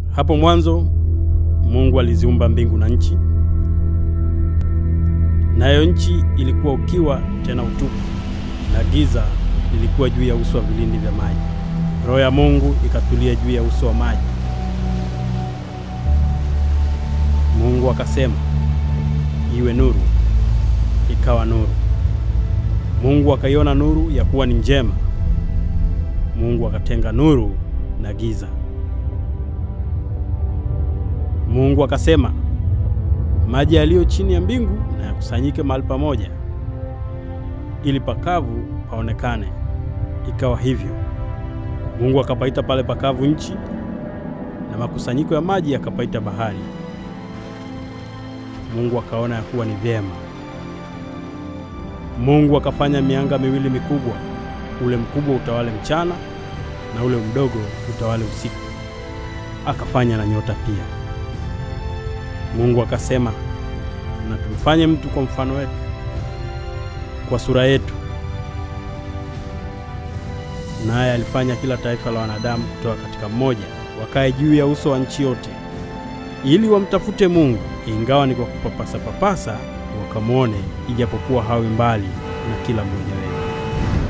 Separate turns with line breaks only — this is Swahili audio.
Hapo mwanzo Mungu aliziumba mbingu na nchi, nayo nchi ilikuwa ukiwa tena utupu, na giza lilikuwa juu ya uso wa vilindi vya maji. Roho ya Mungu ikatulia juu ya uso wa maji. Mungu akasema, iwe nuru, ikawa nuru. Mungu akaiona nuru ya kuwa ni njema. Mungu akatenga nuru na giza. Mungu akasema, maji yaliyo chini ya mbingu na yakusanyike mahali pamoja, ili pakavu paonekane. Ikawa hivyo. Mungu akapaita pale pakavu nchi, na makusanyiko ya maji yakapaita bahari. Mungu akaona ya kuwa ni vyema. Mungu akafanya mianga miwili mikubwa, ule mkubwa utawale mchana na ule mdogo utawale usiku. Akafanya na nyota pia. Mungu akasema, na tumfanye mtu kwa mfano wetu, kwa sura yetu. Naye alifanya kila taifa la wanadamu kutoka katika mmoja, wakae juu ya uso wa nchi yote, ili wamtafute Mungu, ingawa ni kwa kupapasa papasa, wakamwone, ijapokuwa hawi mbali na kila mmoja wetu.